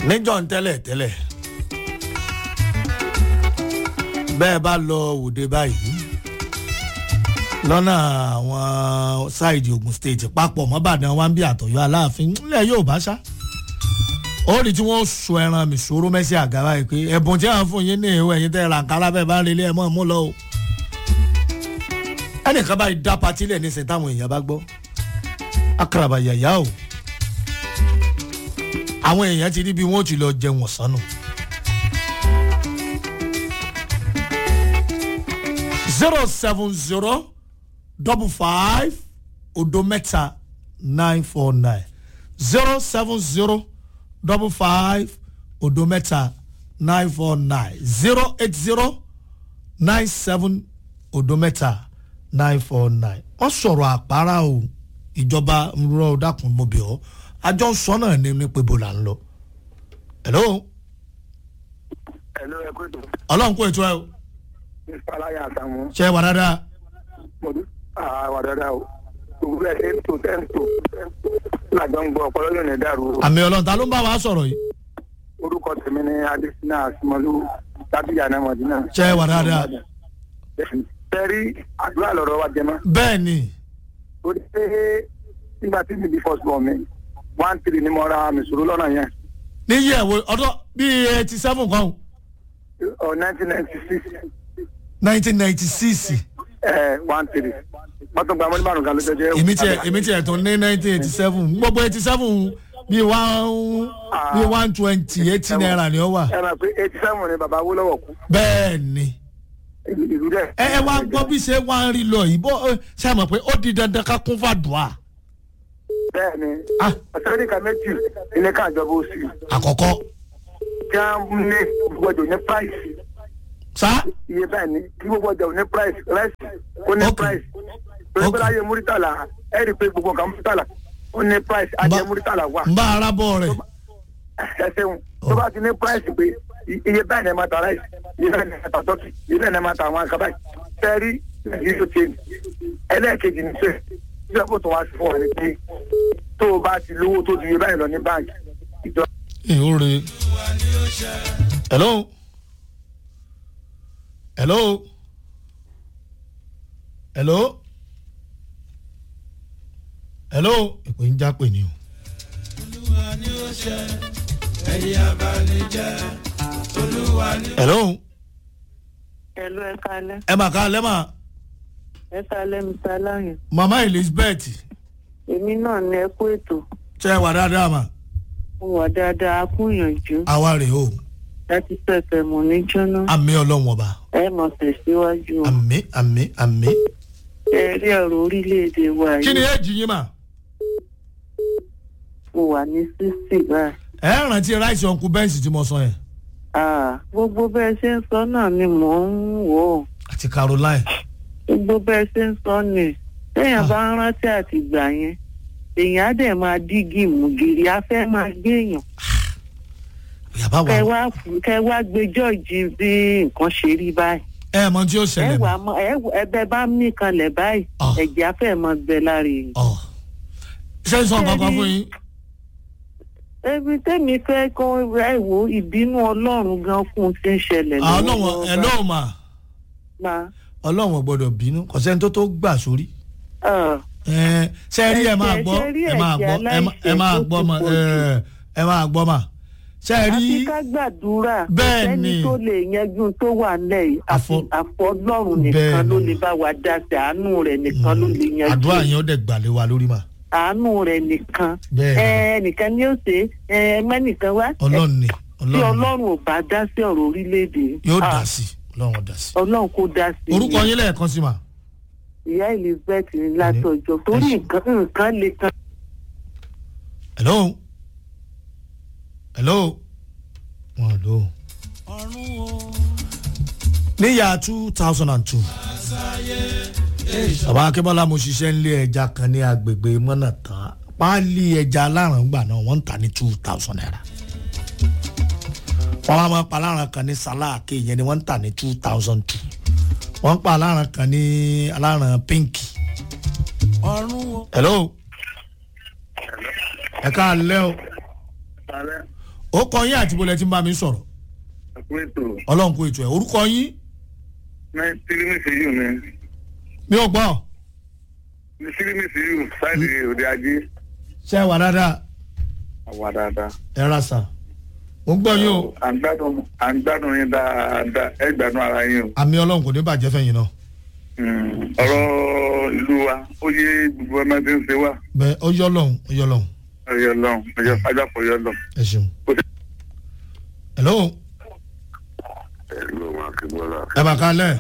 níjọ́ ń tẹ́lẹ̀ tẹ́lẹ̀ bẹ́ẹ̀ bá lọ òde báyìí lọ́nà àwọn ṣáìdì ogun state papọ̀ mọ́bàdàn wa ń bí àtọ̀yọ́ aláàfin ńlẹ̀ yóò bá ṣá ó rí tí wọ́n sọ ẹran mi sòrò mẹ́sì àga báyìí pé ẹ̀bùn tí wọ́n fún yín ní ìwé ẹ̀yìn tẹ́ ràǹkárá bẹ́ẹ̀ bá ń relé ẹ̀ mọ́ mú lọ o ẹnìkan báyìí dá patí lẹ̀ ní sẹ́ńtà táwọn èèyàn bá gbọ́ akaraba yàyà o àwọn èèyàn ti rí bí wọ́n ti lọ jẹun ọ̀sán nù. zero seven zero double five odo mẹ́ta nine four nine zero seven zero double five odo mẹ́ta nine four nine zero eight zero nine seven odo mẹ́ta nine four nine wọ́n sọ̀rọ̀ àpárá o ìjọba rọ dákun mo bẹ̀ ọ́ àjọ sọ náà ní ní pé bó là ń lọ. hello Hello, ẹ kú ètò. ọlọ́run kó ètò ẹ o Mr. Aláya Àtàwọn. ṣe é wà dáadáa Mo dún àwà dáadáa o. Gbogbo ẹ̀ ṣe ń tò tẹ́ ń tò. Lájọ ń gbọ́ ọpọlọ yóò ní dàrú o. àmì ọlọ́run ta ló ń bá wa sọ̀rọ̀ yìí Orúkọ tèmi ni Adésínà Àsìmọ́lú Tábíyà náà Mọ̀dínà. ṣe é wà dáadáa Tẹ́rí àdúrà lọ́rọ̀ wa jẹ mọ́. bẹ́ẹ̀ ni Ó dé pé nígbà tí mi di first born mi, one three ni mo ra mìsòrò lọ́nà yẹn. níyì ẹ̀wò ọdún bíi eighty seven kan Ọ̀ nineteen ninety six nineteen ninety six ẹ̀ one three. Wọ́n tún gba mọ́lẹ́ márùn-ún kan ló jẹ́ èmi tiẹ̀ èmi tiẹ̀ tún ní nineteen eighty seven gbogbo eighty seven bíi one bíi one twenty eighty naira ni ó wà Ẹ máa pé eighty seven ni bàbá Awólọ́wọ̀ kú. bẹ́ẹ̀ ni Ìlú dẹ̀. ẹ ẹ wá gbọ́ bí ṣe wá ń rí lọ yìí bó ẹ, ṣe àmọ̀ pé ó di dandan ká kún fàdùà bẹ́ẹ̀ni Ah. ọ̀sẹ̀ríkà méjì ilé káàjọba ó sì àkọ́kọ́ kí á ní gbọdọ̀ ní price sá iye bẹ́ẹ̀ ni kí gbogbo ọjà ò ní price rice kó ní Okay. price torí pé Okay. láyé múrítàlà ẹ rí i pé gbogbo nǹkan múrítàlà ó ní price ajẹ Ba- múrítàlà wà n bá arábọ̀ rẹ̀ ẹ ṣeun tó bá ti ní price pé i- iye bẹ́ẹ̀ ni ẹ máa ta rice iye bẹ́ẹ̀ ni ẹ máa ta turkey iye bẹ́ẹ̀ ni ẹ máa ta àwọn àkàbà yìí tẹ́rí nàìjíríà ti ní ẹlẹ́ẹ̀kejì ní sẹ́ẹ̀ ìjọba kò tó wá sí fún wa ní pé tó o bá ti lówó tó ju iye báyìí lọ ní báńkì ìjọba ìhóre. hello hello hello hello ìpè ń já pè ní o. hello Ẹ̀lú ẹ̀ka alẹ́. ẹ mà ká lẹ́mà Ẹ̀ka alẹ́ mi ta láyìn. mama elizabeth Èmi náà ní ẹkú ètò. ṣe wà dáadáa mà Mo wà dáadáa, a kú ìyànjú. àwa rèé o Láti pẹ̀pẹ̀ mọ̀ ní jóná. àmì ọlọ́wọ̀n ọba Ẹ mọ̀ tẹ̀síwájú. o. àmì àmì àmì. Ẹ rí ọ̀rọ̀ orílẹ̀-èdè wa kí ni yìí. èjì yín mà Mo wà ní sísì báyìí. ẹ rántí ráìsì ọ̀nkú bẹ́ǹsì tí mo sọ yẹn Ah, Gbogbo bẹ́ẹ̀ ṣe ń sọ náà ni mò ń wò ó. àti caroline Gbogbo bẹ́ẹ̀ ṣe ń sọ ni. Téèyàn bá ń rántí àtìgbà yẹn. Èèyàn á dẹ̀ máa dígì mùgìrì, á fẹ́ máa gbé èèyàn. yàbá Kẹ wà wá kẹ wá gbẹjọ́ jí bí nǹkan ṣe rí báyìí. ẹ mọ tí ó ẹ ṣẹlẹ̀ wà mọ́ mọ ẹ ẹbẹ bá mí kanlẹ̀ báyìí Ah. ẹ̀jẹ̀ afẹ́ mọ gbẹ lára èyí. ọ ṣé ń sọ kankan fún yín ebi tẹ́mi fẹ́ kọ́ ẹ wo ìbínú ọlọ́run gan fún ti ń ṣẹlẹ̀ Ah, ọlọ́wọ̀n ẹ lọ́wọ́ mà máa ọlọ́wọ̀n gbọ́dọ̀ bínú kò sẹ́ni tó tó gbà sórí ẹ ṣe rí ẹ máa Ẹ̀jẹ̀- gbọ́ ṣe rí ẹ máa ẹ̀jẹ̀ gbọ́ ẹ má- ẹ máa aláìṣẹ̀ gbọ́ tó mà ti pọ̀ ẹ ẹ máa gbọ́ mà ṣe rí àfi ká gbàdúrà Bẹ́ẹ̀ sẹ́ni ni. tó lè yanjú tó wà nílẹ̀ yìí àfi Àfọ- àfọ ọlọ́run Bẹ́ẹ̀ nìkan ló ni. lè bá wa dá sí àánú rẹ̀ nìkan ló lè yanjú àdúrà yẹn ó dẹ̀ gbàlẹ̀ wa lórí mà àánú rẹ̀ nìkan Bẹ́ẹ̀ ni. ẹ nìkan ni ó ṣe ẹ mẹ́nìkan wá ọlọ́run ni tí ọlọ́run ni ọlọ́run ò bá dá sí ọ̀rọ̀ orílẹ̀-èdè yóò ah, dá sí ọlọ́run dá sí. ọlọ́run kò dá sí orúkọ yín lẹ́ẹ̀kan sí mà ìyá elizabeth ní látọjọ́ torí Ẹ ṣé. nǹkan nǹkan lè kan hello hello wọn lò níyà two thousand and two bàbá akébọ́lá mo ṣiṣẹ́ nílé ẹja kan ní agbègbè mọ́nà tán páálí ẹja aláràngbà náà wọ́n ń tà ní two thousand naira wọ́n wá máa pa aláràn kan ní sàláàkì yẹn ni wọ́n ń tà ní two thousand two wọ́n ń pa aláràn kan ní aláràn pínkì hello ẹ ká lẹ́ o Ààrẹ ó kọ yín àti bọ́lẹ̀ tí ń bá mi sọ̀rọ̀ àpéjọ ọlọ́run kó ètò ẹ̀ orúkọ yín ní sírímìsì yìí ni mi ò gbọ́ ní sírímìsì yìí sáìdì òde ajé ṣe é wà dáadáa àwa dáadáa. ẹ ra sà mo ń gbọ́ yín o à ń gbádùn à ń gbádùn yín dáadáa ẹ gbádùn ara yín o. àmì ọlọ́run kò ní bàjẹ́ fẹ́yìn náà Mm, ọ̀rọ̀ ìlú wa ó yé gbogbo ọmọ tí ń ṣe wá bẹ́ẹ̀ ó yọ lọ́hùn ó yọ lọ́hùn ọyọ lọ́hùn ọjọ́ ajáfọ̀ ọyọ lọ́hùn. ẹ ṣeun. hello ẹ̀rọ wọn kí bọ́lá ẹ bá kálẹ̀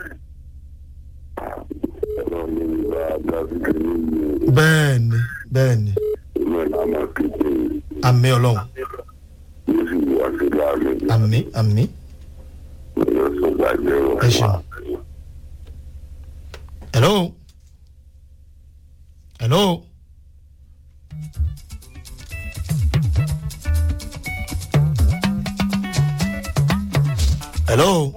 ẹ̀rọ mi ń bá dábìlì nínú bẹ́ẹ̀ ni bẹ́ẹ̀ ni ìlú ẹ̀ náà máa kéde àmì ọlọ́run yóò sì wá sí láàrin àmì àmì yóò sọ gbàgbé wọn. ẹ ṣeun. hello hello hello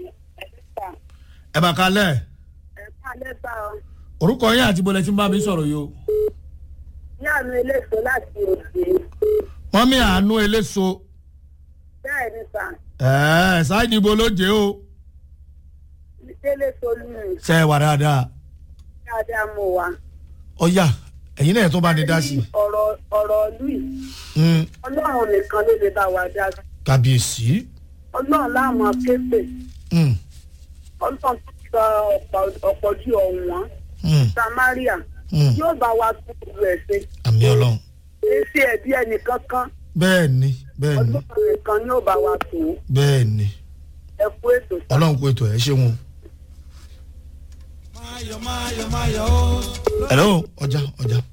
ẹ bá kálẹ̀ ẹ̀ka lẹ́bà ọ. orúkọ yín àti bọ́lẹ̀ tí ń bá mi sọ̀rọ̀ yìí o ní àmì eléso láti òde. wọ́n mi àánú eléso bẹ́ẹ̀ ni sà ẹ̀ẹ́ ṣáìdì ibo ló jẹ́ o délé solú ṣe é wà dáadáa dáadáa mo wà. ọ̀yà ẹ̀yin náà tó bá ní dá sí i ọ̀rọ̀ ọ̀rọ̀ ìlú yìí Mm, ọlọ́run nìkan ló lè bá wa dá sí. kàbíyèsí ọlọ́run láàmú akéèpè Mm, ọlọ́run tó sọ ọ̀pọ̀- ọ̀pọ̀ ju ọ̀wọ́n mm, samaria mm. yóò bá wa tún ìlú ẹ̀ ṣe. àmì ọlọ́run èsì ẹ̀bí ẹnìkankan bẹ́ẹ̀ ni bẹ́ẹ̀ ni ọlọ́run nìkan ni ó bá wa tù ú. bẹ́ẹ̀ ni ẹ kú ètò sà. ọlọ́run kó ètò ẹ̀ ṣé wọn. hello ọjà ọjà